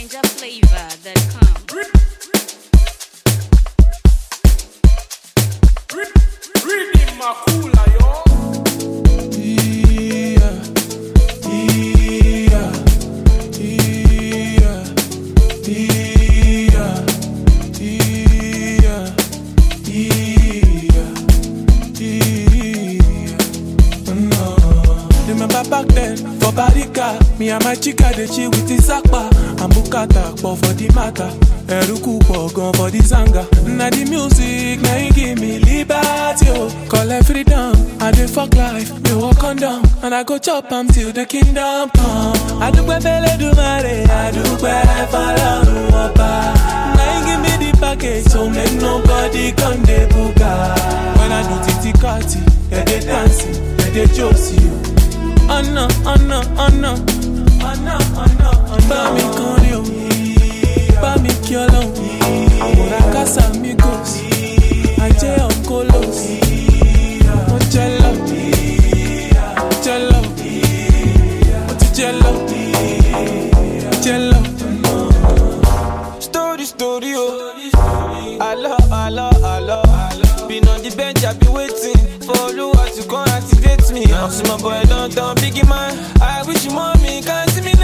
NinjaFlavor.com. Reading Makula, yo. Yeah, yeah, yeah, yeah, yeah, yeah. No. Remember back then, for Barika, me and my chica dey chill with the Zakpa and Bukata, but for the matter, Eruku gone for the Zanga. Na the music, na it give me liberty, oh. Collect freedom, I dey fuck life, me walk on down, and I go chop am till the kingdom come. Adúpẹ́ f'Ẹlẹ́dùmarè, adúpẹ́ f'Ọlọ́run ọba. Na him give me the package, so make nobody come dey buga. When I do titi kati, they dey dancing, they dey josi o. Ọ̀nà ọ̀nà ọ̀nà ọ̀nà ọ̀nà ọ̀nà. Bá mi kọrin o, bá mi kí ọlọ́run. Àwòrán kásá mi gòs, ajé ọ̀kọ́lọ́s. Mo jẹ́ lọ, jẹ́ lọ, mo ti jẹ́ lọ, jẹ́ lọ. Story, story, oh. Hello, hello, hello. Been on the bench, I be waiting for Oluwa to come activate me. I'm see my boy don't down, biggie man. I wish you mommy can see me